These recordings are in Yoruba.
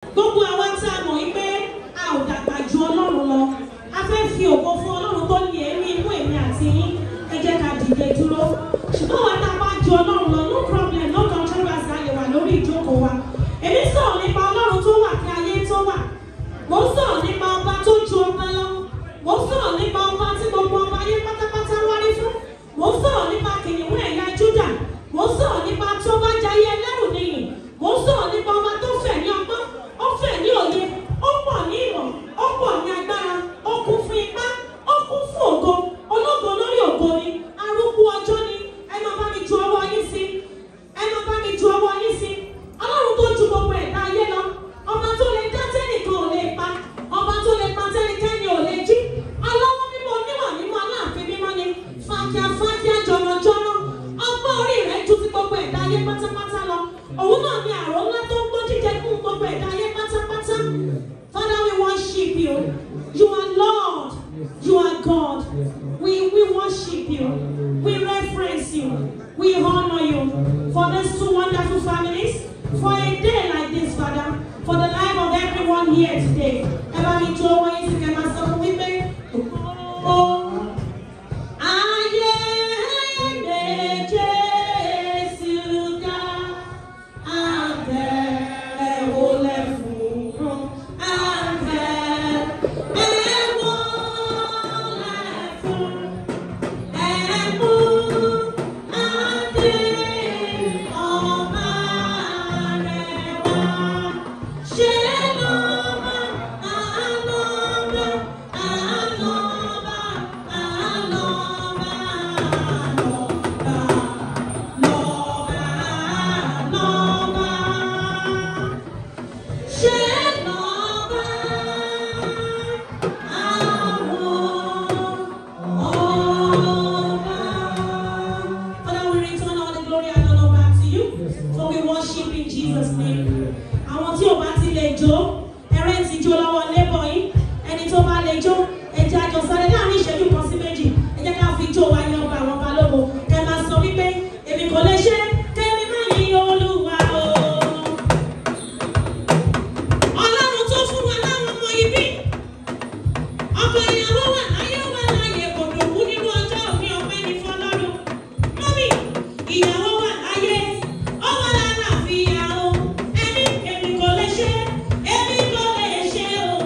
gbogbo àwa tí a mọ̀ wípé a ò dàgbà ju ọlọ́run lọ a fẹ́ fi ògo fún ọlọ́run tó ní èémí inú èmi àti yín ẹ jẹ́ ká dìde dúró ṣùgbọ́n wa tá a bá ju ọlọ́run lọ no problem no controversy a lè wà lórí ìjókòó wa èmi sọ̀rọ̀ nípa ọlọ́run tó wà kí ayé tó wà mo ń sọ̀rọ̀ nípa ọba tó ju ọba lọ mo ń sọ̀rọ̀ nípa ọba tí gbogbo ọba ayé pátápátá wárí fún mo ń sọ̀rọ̀ nípa kìnìún ẹ̀yà júdà mo ń sọ̀rọ̀ nípa tó bá jayé ẹlẹ́rù nìyí mo ń sọ̀rọ̀ nípa ọba tó fẹ̀ ní ọgbọ́n ó fẹ̀ ní òye ó pọ̀ ní ìmọ̀ ó pọ̀ ní agbára ó kún fún ipá ó kún fún ògo ológo lórí ògo ni arúgbó ọjọ́ ni ẹ máa bá mi ju ọwọ́ yín sí ẹ máa bá mi ju ọwọ́ yín sí ọlọ́run tó ju gbogbo ẹ̀dá ayé lọ ọba tó lè dá tẹ́nìkan ò lè pa ọba tó lè pa tẹ́nikẹ́ni ò lè jí ọlọ́wọ́ mímọ́ oníwà mímọ́ aláàfin mímọ́ ni fàkíà fàkíà jọ̀rọ̀jọ̀rọ̀ ọgbọ́n orí rẹ̀ ju ti gbogbo ẹ̀dá ayé pátápátá lọ òun náà ni àrò ńlá tó ń gbọ́ jíjẹ fún gbogbo ẹ̀dá ayé pátápátá Father we worship you you are Lord you are God we we worship you we reference you we honour you for these two wonderful families for a day like this Father for the life of everyone here today ẹ bá mi jó owó yín sí kẹ́ máa sọ fún wípé ó. Ayé gbé Jésù ga, àtẹ̀wọlẹ̀ fún, àtẹ̀wọlẹ̀ fún, ẹ̀mú adé ọba rẹ̀ wá. Ṣé lọ́ba, àlọ́ba, àlọ́ba, àlọ́ba, àlọ́ba, lọ́ba, lọ́ba. Ṣé lọ́ba àwọn ọba? Father, we return all the glory and honor back to you. For we worship in Jesus' name. Àwọn tí ò bá ti lè jó, ẹrẹ́ ti jó lọ́wọ́ lébọ̀ yìí. Ẹni tó bá lè jó, ẹ jẹ́ àjọ sáré láàrin ìṣẹ́jú kan sí méjì. Ẹ jẹ́ ká fi jó wa yan ọba àwọn balógun. Ẹ máa sọ wípé èmi kò lè ṣe kémi má yí olúwa o. Ọlọ́run tó fún wa láwọn ọmọ ibi. Ọkọ ìyàwó wà láyé wà láyé kò dòwú nínú ọjọ́ òní ọpẹ́ ní fọlọ́run. Mọ́mí, ìyàwó wà láyé, ó wà lálàáfíà o. Ẹni èmi kò lè ṣe, èmi kò lè ṣe o.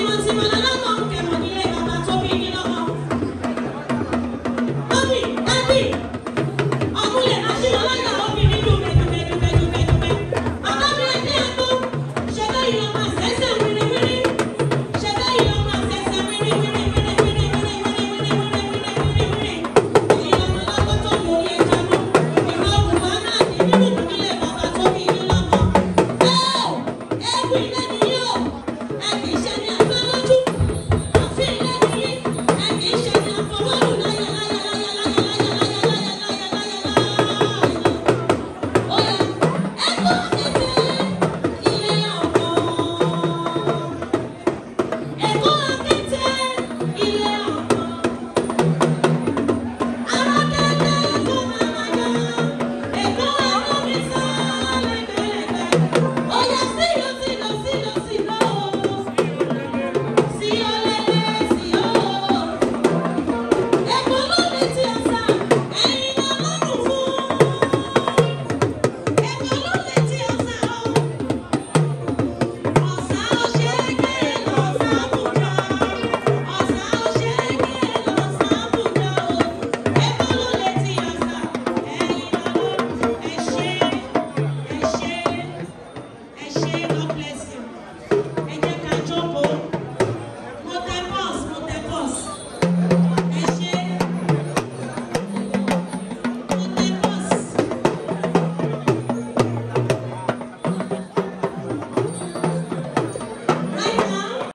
ọmọ tí mo lọ́lọ́mọ